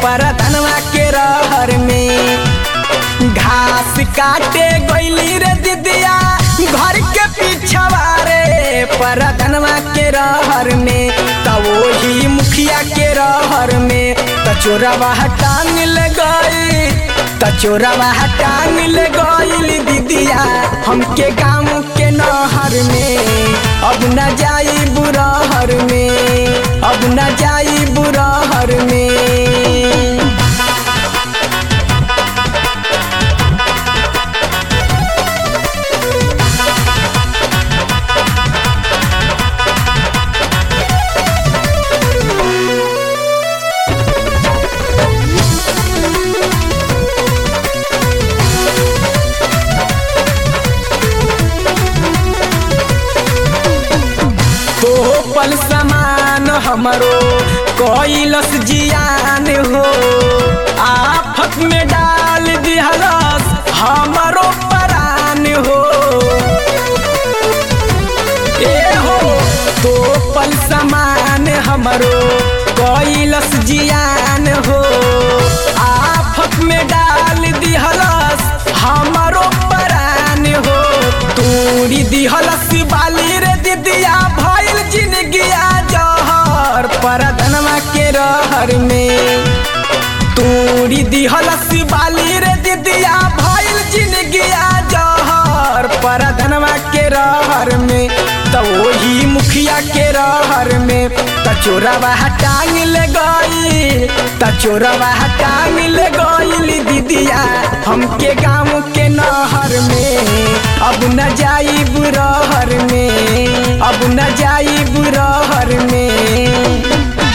परधनवा के रहर में घास काटे गईली रे दीदिया घर के पिछवा रे परधनवा के रहर में त वही मुखिया के रहर में त चोरवा टांग ले गई त चोरवा टांग ले गईल दीदिया हमके गाँव के नहर में अब न जाई बुरहर में अब न जाई बुरहर में तो पल समान हमरो कोइलस जियान हो आफत में डाल दिहलस हमरो परान हो ए हो तो पल समान हमरो कोइलस जियान हो आफत में डाल दिहलस हमरो परान हो तूरी दिहलस बाली रे दिदिया भइल जिनगिया जहर परधनवा के रहर में तूरी दिहलस बाली रे दिदिया भइल जिनगिया जहर परधनवा के रहर में त वही मुखिया के रहर में त चोरवा टांग ले गई त चोरवा टांग ले गई दीदिया हमके गाँव के नहर में अब न जाई बुरहर में अब न जाई बुरहर में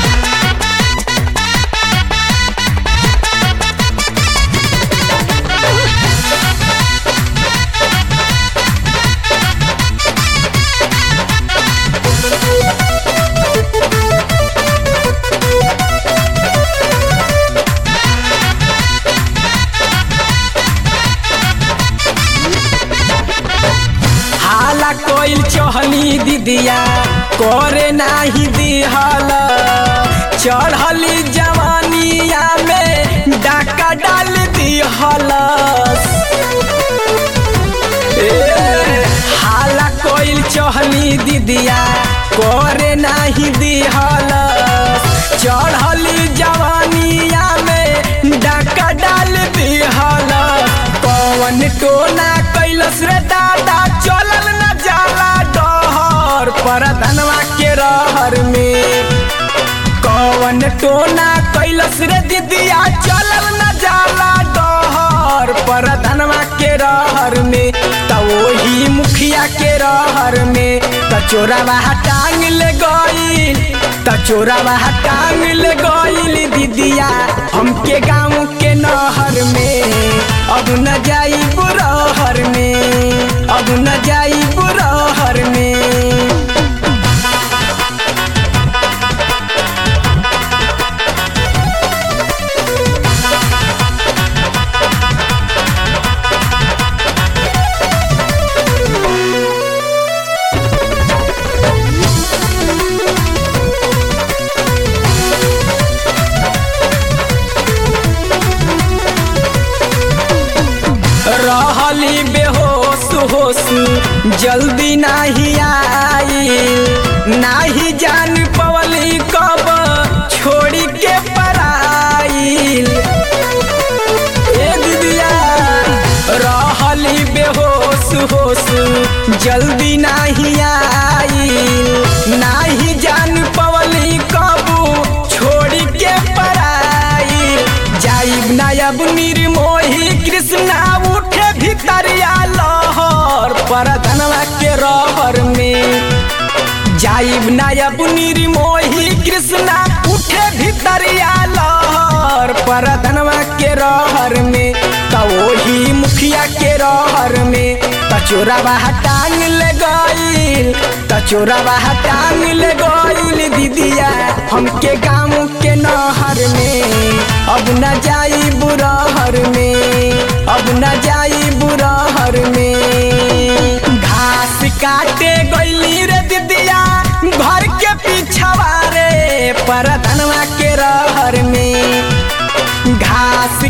हाला कोइल चहली दीदिया करे नाही दिहल चढ़ली जवानिया में डाका डाल दिहलस ए, हाला कोइल चहली दीदिया करे नाही दिहलस चढ़ली जवानिया में डाका डाल दिहलस कौन टोना कैलस रे दादा चलल न जाला डहर परधनवा के रहर में कौन टोना कैलस रे दीदिया चलल न जाला डहर परधनवा के रहर में त वही मुखिया के रहर में त चोरवा टांग ले गईल त चोरवा टांग ले गईल दीदिया हमके गाँव के नहर में अब न जाई बुरहर में अब न जाई बुरहर में रहली बेहोश होश जल्दी नाही आई नाही जान पवली कब छोड़ी के पराइल ए दीदिया रहली बेहोश होश जल्दी नाही आई नाही जान पवली कब छोड़ी के पराइल जाइब नायब निर्मोही कृष्णा उठे भितरिया लहर परधनवा के रहर में जाइब नायब निर्मोही कृष्णा उठे भितरिया लहर परधनवा के रहर में त वही मुखिया के रहर में त चोरवा टांग ले गईल त चोरवा टांग ले गईल दीदिया हमके गाँव के नहर में अब न जाई बुरहर में अब न जाई बुरहर में घास काटे गईली रे दीदिया घर के पीछवा रे परधनवा के रहर में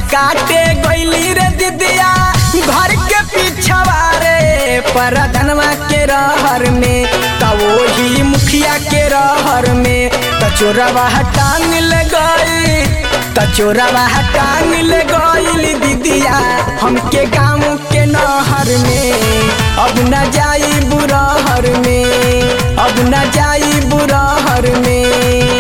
काटे गईली रे दीदिया घर के पिछवा रे परधनवा के रहर में त वही मुखिया के रहर में त चोरवा टांग ले गई त चोरवा टांग ले गईली दीदिया हमके गाँव के नहर में अब न जाई बुरहर में अब न जाई बुरहर में